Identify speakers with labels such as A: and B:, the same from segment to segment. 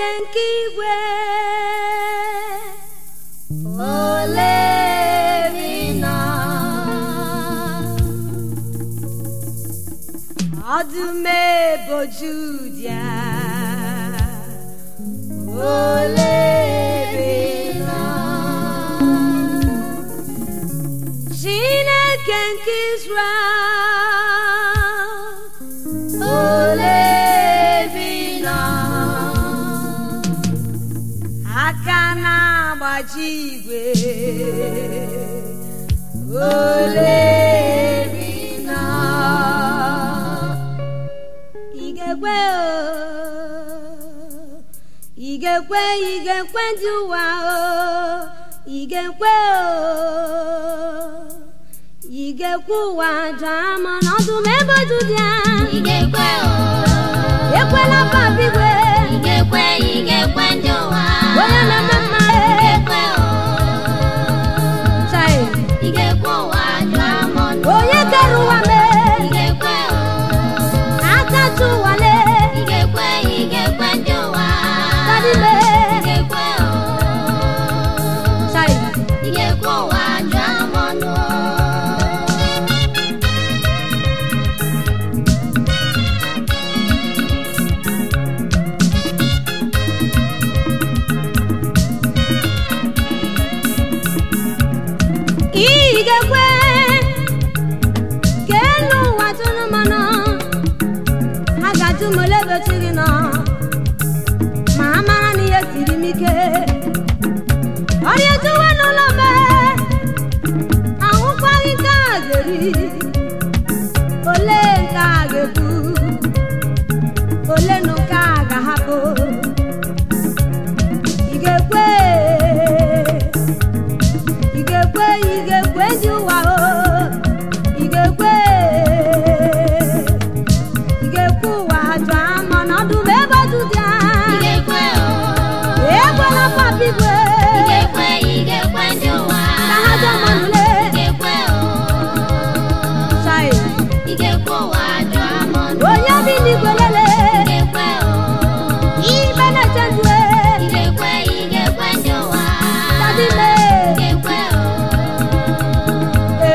A: Chineke nke igwe olerina ọdụm ebo Judia olerina Chineke nke Israel olerina aka na-agbaji igwe olerina igekwe o igekwe igekwe ndị ụwa o igekwe o igekwe ụwa daa ma n'ọdụ m ebe otu dị a
B: Igekwe o,
A: ekwela papigwe
B: igekwe igekwe ndị ụwa.
A: onye na-eme mma
B: Igekwe o,
A: chai
B: igekwe ụwa jụọ m ọnụ.
A: onye kere ụwa mee
B: Igekwe o,
A: akacha ụwa lee
B: igekwe igekwe ndị ụwa.
A: Daddy mee
B: Igekwe o,
A: chai
B: igekwe ụwa jụọ m ọnụ.
A: igekwe ka elu ụwa tụrụ mmanụ a ga-ajụ m ole ebe chi gị nọ ma a mara na ihe siri m ike ọrịa ejuwe n'ụlọ mbe ahụkwaghị nke a ga-eri ole nke a ga-ekwu ole na nke a ga-ahapụ ị ga-ekwe ị ga-ekwe ị ga-ekwe ndị ụwa o ị ga-ekwe ị ga-ekwe ụwa jụọ ama n'ọdụ m ebe ọdụ dị a
B: Igekwe o,
A: ekwela papigwe
B: igekwe igekwe ndị ụwa.
A: ka ha jụọ manụle
B: Igekwe o,
A: chai
B: igekwe ụwa jụọ m ọnụ.
A: onye bi n'igwe lele
B: Igekwe o,
A: ibe na-eche ndụ
B: igekwe igekwe ndị ụwa.
A: Daddy me.
B: Igekwe o,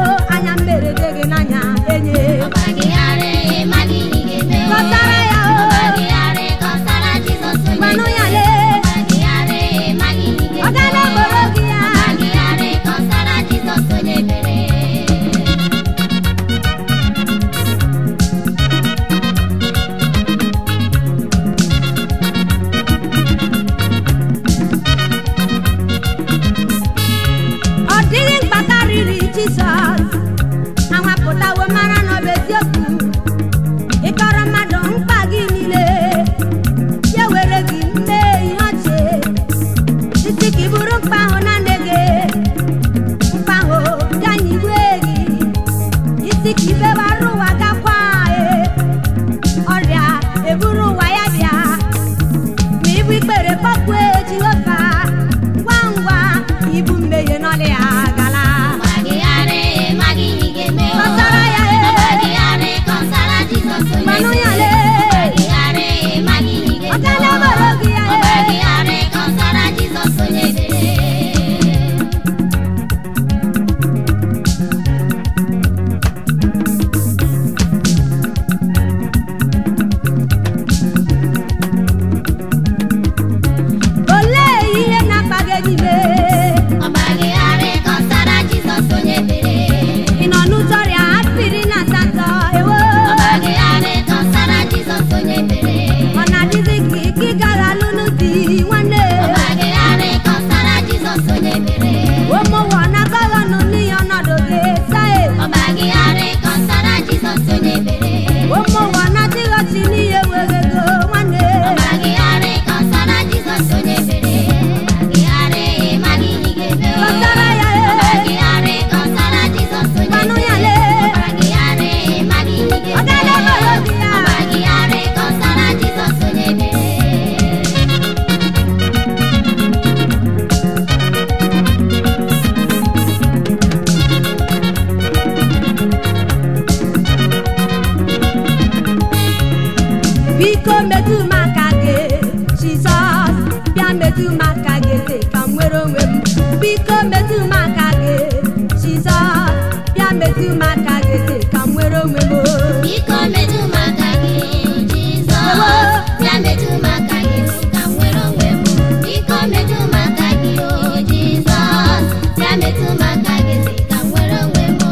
A: anya mberede gị n'anya enye
B: ọgbagịgharị ịmaghị ihe ị ga-eme o.
A: Kọsara ya o.
B: ọgbagịgharị kọsara Jizọs onye
A: Gwanụ ya
B: mere.
A: lee.
B: ọgbagịgharị ịmaghị ihe ị
A: ọ
B: ga-eme
A: gala
B: o.
A: gboro gị ya
B: ọgbagịgharị kọsara Jizọs onye mere.
A: ọ dịghị mkpa karịrị jizọs anwapụtawo mara na ọ bụ eziokwu ịkọrọ mmadụ mkpa gị niile ya were gị mee ihe ọchị isi ka ị bụrụ mkpa ahụ na nne gị mkpa ahụ bịa nyigwe gị isi ka ibewara ụwa gakwa e ọrịa eburu ụwa ya bịa ma ibu ikpere kpọkwue jehova ngwa ngwa ibu mmehie n'ọlị ya gala
B: ọgbagịgharị ịmaghị ihe ị ga-eme o.
A: Kọsara ya e.
B: ọgbagịgharị kọsara Jizọs onye
A: Gwanụ ya
B: mere.
A: lee.
B: ọgbagịgharị ịmaghị ihe ị ga-eme
A: Ọ gala
B: o.
A: gboro gị ya e.
B: ọgbagịgharị kọsara Jizọs onye mere.
A: olee ihe na-akpa gị n'ime
B: ọgbagịgharị kọsara Jizọs onye mere.
A: ị nọ n'ụzọ ọrịa apịrị na asatọ ewo
B: ọgbagịgharị kọsara Jizọs onye mere.
A: ọ na-adịzi ka ike ị gara lụnụ di nwanne
B: ọgbagịgharị kọsara Jizọs onye mere.
A: ụmụnwa na-agaghị ọnụ n'ihe ọnọdụ gị sae
B: ọgbagịgharị kọsara Jizọs onye mere.
A: ụmụnwa na-adịghị ọchị n'ihe were ego nwanne
B: ọgbagịgharị kọsara Jizọs onye mere. ọgbagịgharị ịmaghị ihe ị ga-eme o.
A: Kọsara ya e.
B: ọgbagịgharị kọsara Jizọs onye
A: Gwanụ ya
B: mere.
A: lee.
B: ọgbagịgharị ịmaghị ihe ị
A: Ọ
B: ga-eme
A: gala
B: o.
A: gboro gị ya.
B: ọgbagịgharị kọsara Jizọs onye mere.
A: biko metụ m aka gị jizọs bịa metụ m aka gị dị ka m nwere onwe m biko metụ m aka gị jizọs bịa metụ m aka gị dị ka m nwere onwe m
B: Biko metụ m aka gị, Jizọs. Bịa metụ m aka gị ka m nwere onwe m. Biko metụ m aka gị, o Jizọs. Bịa metụ m aka gị ka m nwere onwe m.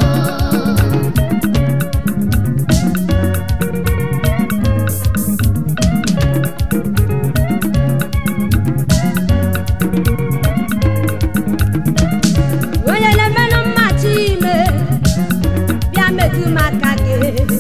A: onye na-emenụ mmachi ime bịa metụ m aka gị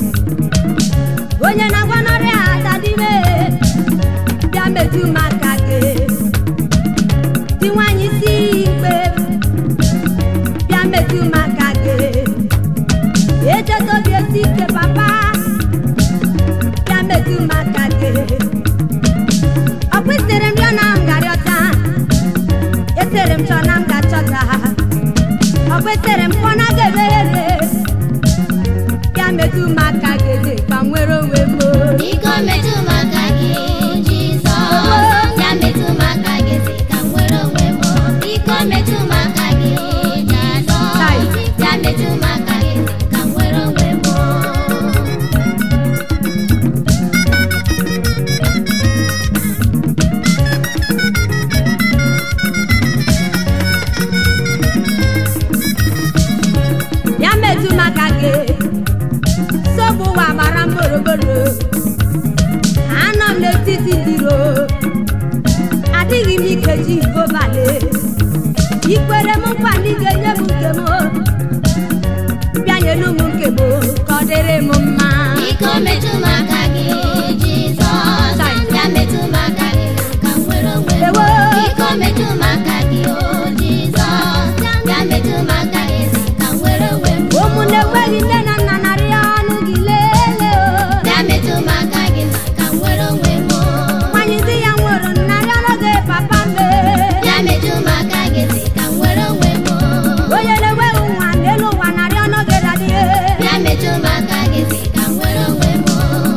A: onye na-agwa n'ọrịa adadime bịa metụ m aka gị dị nwanyị si ikpe bịa metụ m aka gị echetobi esi ike papa bịa metụ m aka gị ọ kwesịrị m bịa na ngarịọta esere m chọ na m ga-achọta ọ kwesịrị m kpọ na ga-emeghere bịa metụ m aka gị dị ka m nwere onwe m
B: Biko metụ m aka gị, Jizọs. Bịa metụ m aka gị ka m nwere onwe m. Biko metụ m aka gị, Jizọs. Bịa metụ m aka gị ka m nwere onwe m.
A: bịa metụ m aka gị nsogbu ụwa gbara m gburugburu anọ m n'etiti ndị iro adịghị m ike ji gobale ikwere m nkwa na ị ga-enye m nke m bịa nyelu m nke m ka ọ dịrị m mma
B: Biko metụ m aka gị, Jizọs. Bịa metụ m aka gị ka m nwere onwe m.
A: Ewo.
B: Biko metụ m aka gị, o Jizọs. Bịa metụ m aka gị ka m nwere onwe m.
A: ụmụnne enweghị nne na nna narị ọnụ gị lelee o
B: Bịa metụ m aka gị ka m nwere onwe m.
A: nwanyị di ya nwụrụ narị ọnụ gị papa mbe
B: Bịa metụ m aka gị ka m nwere onwe m.
A: onye na-enweghị nwa n'elu ụwa narị ọnụ gị dadie
B: Bịa metụ m aka gị ka m nwere onwe m.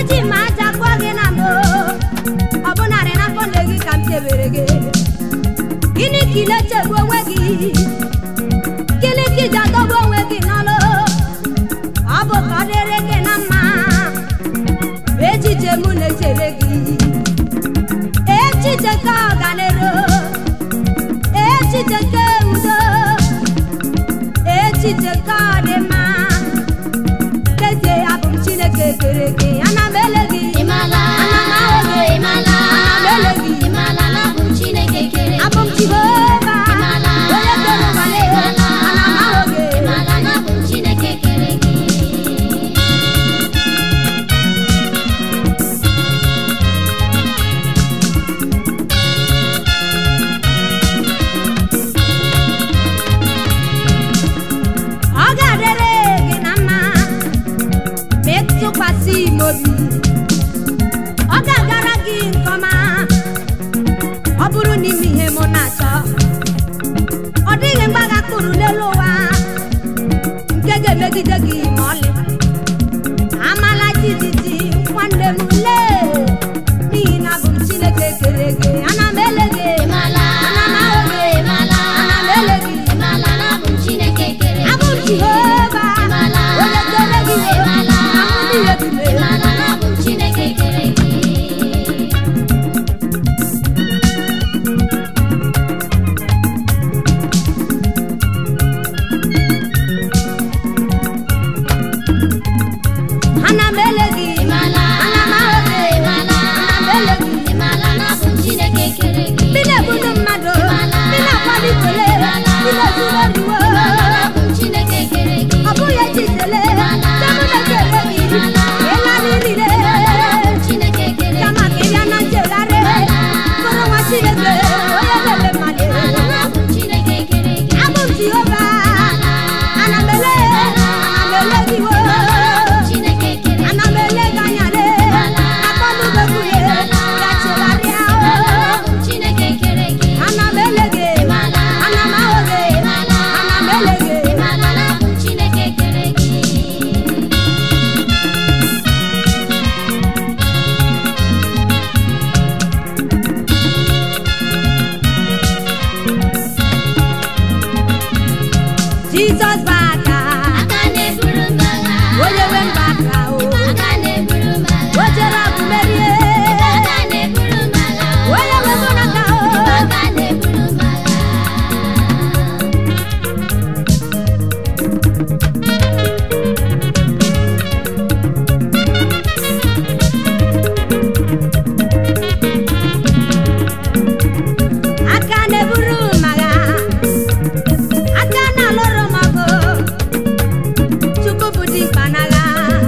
A: eji m aja kpụọ gị na mbụ ọ bụ narị n'afọ nne gị ka m chebere gị gịnị ka ị na-echegbu onwe gị gịnị ka iji adọgbu onwe gị n'ọlụ ọ bụ ka ọ dịrị gị na mma echiche m na-echere gị echiche ka ọganero echiche ka udo echiche ka ọdịmma kezie abụ m chineke kere gị ana m ele gị
B: Ịmala,
A: ana m ahụ gị
B: ịmala,
A: ana m ele gị
B: ịmala na abụ m Chineke kere gị.
A: abụ m jehova
B: Ịmala,
A: onye kere ụwa na
B: ịmala,
A: ana m ahụ gị
B: ịmala na abụ m Chineke kere gị.
A: ọ ga-adịrị gị na mma ma ịtụkwasị m obi ọ ga-agara gị nke ọma ọ bụrụ n'ime ihe mụ na-achọ ọ dịghị mgbaga kpụrụ n'elu ụwa nke ga-emegide gị ma ọlị amala jijiji nwanne m lee n'ihi na abụ m chineke kere gị ana m ele gị
B: Ịmala,
A: ana m ahụ gị
B: ịmala,
A: ana m ele gị
B: ịmala na abụ m Chineke kere gị.
A: abụ m jehova
B: Ịmala,
A: onye kere gị
B: ịmala,
A: ahụ niile dị m
B: ịmala na abụ m Chineke kere gị.
A: ana m ele gị
B: Ịmala,
A: ana m ahụ gị
B: ịmala,
A: ana m ele gị
B: ịmala na abụ m Chineke kere gị.
A: ndị na-ebudu mmadụ ndị na-akwalitele ndị na-ezuru oriwo
B: Ịmala na abụ m Chineke kere gị.
A: ọ bụghị echitele temụ na-ekele gị ịla niile
B: Chineke kere
A: kama ka ịbịa na nchegharị bụrụ nwa chineke onye na-eme mmadụ
B: Ịmala na abụ m Chineke kere gị.
A: abụ m jehova ana m ele ana m ele gị wo
B: Chineke kere
A: ana m ele gị anya le akpọnụbekwuye ya chegharịa
B: abụ m Chineke kere gị.
A: ana m ele gị ana m ahụ gị ana m ele gị
B: Ịmala na abụ m Chineke kere gị.
A: jizọs bụ aka
B: Aka na-eburu m agha.
A: onye nwe mba aka o
B: Aka na-eburu m agha.
A: o jere ọgụ merie
B: Aka na-eburu m agha.
A: onye nwe mụ n'aka o
B: Aka na-eburu m agha.
A: aka na-eburu m agha aka na-alụrụ m ọgụ chukwu bụ dimkpa n'agha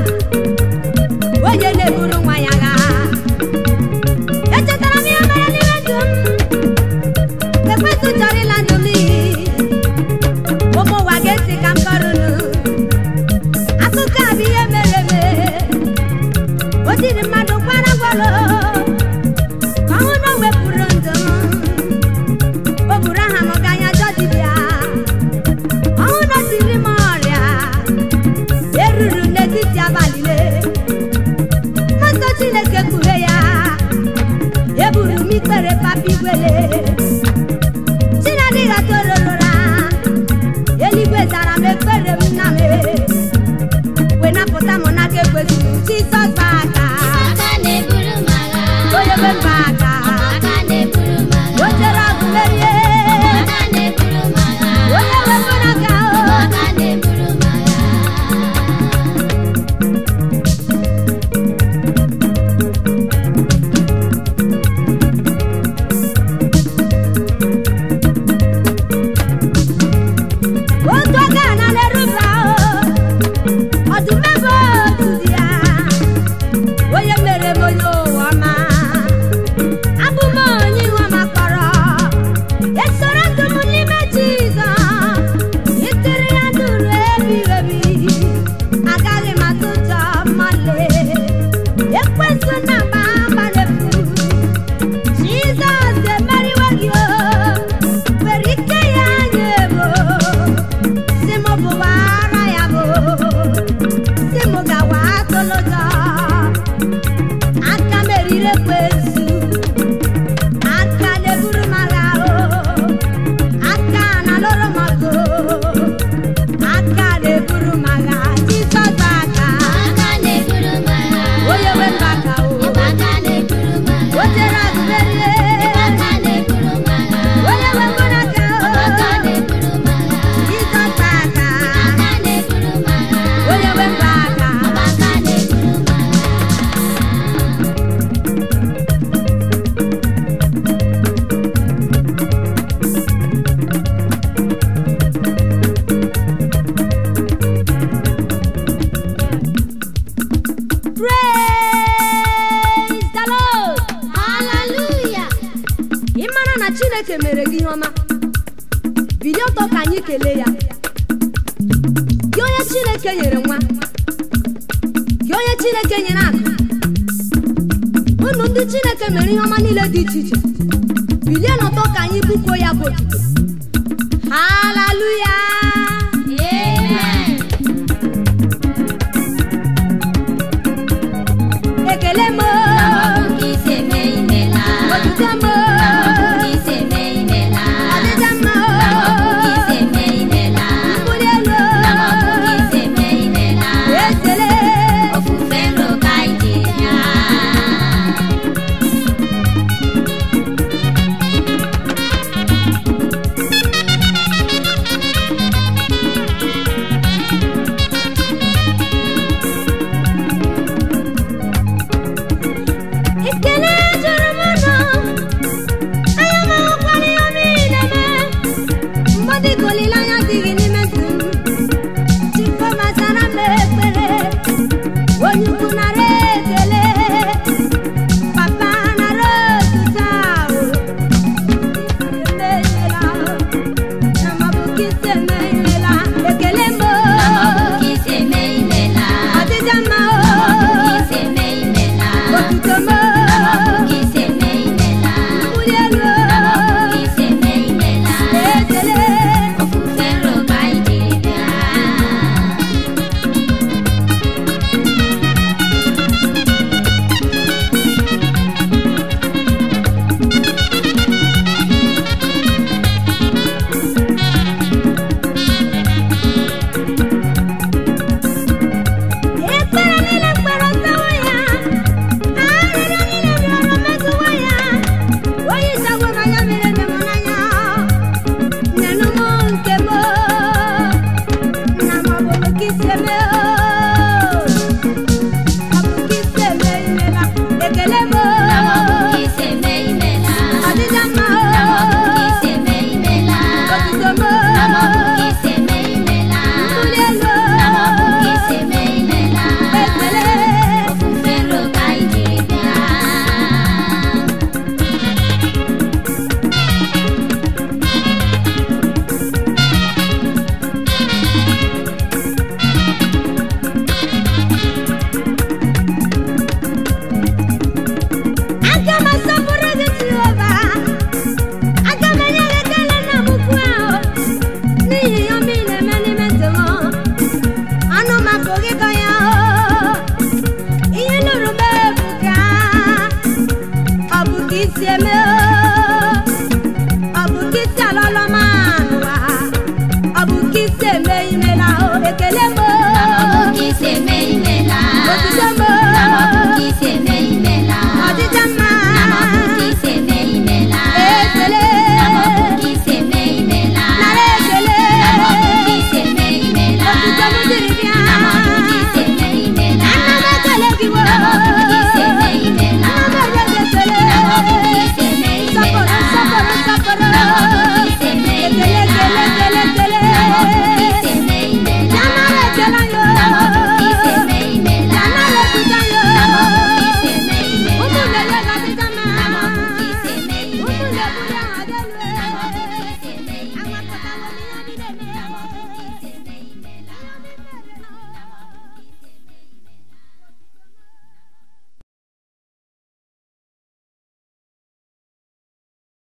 A: onye na-eburu nwa ya agha echetara m ihe mere n'ime ndụ m ekwentị chọrọ ịla ndụ m n'iyi ụmụ ụwa ga-esi ka m kọrụnụ akụkọ a bụ ihe mere eme o jiri mmadụ kwara gwalụ ka ọ hụ na o wepụrụ ndụ m o buru aha m gaa anya jọ dibịa ọhụ na o tiri m ọrịa eruru n'etiti abalị le mmasọ chineke kpughe ya eburu m ikpere papa igwele chinadịghị atololora eluigwe zara m ekpere m nna m wee napụta m n'aka ekwesịrị jizọs bụ aka chineke mere gị ihe ọma bilie ọtọ ka anyị kelee ya gị onye chineke nyere nwa gị onye chineke nyere akụ unu ndị chineke mere ihe ọma niile dị iche iche bilie n'ọtọ ka anyị bụkuo ya bụ otuto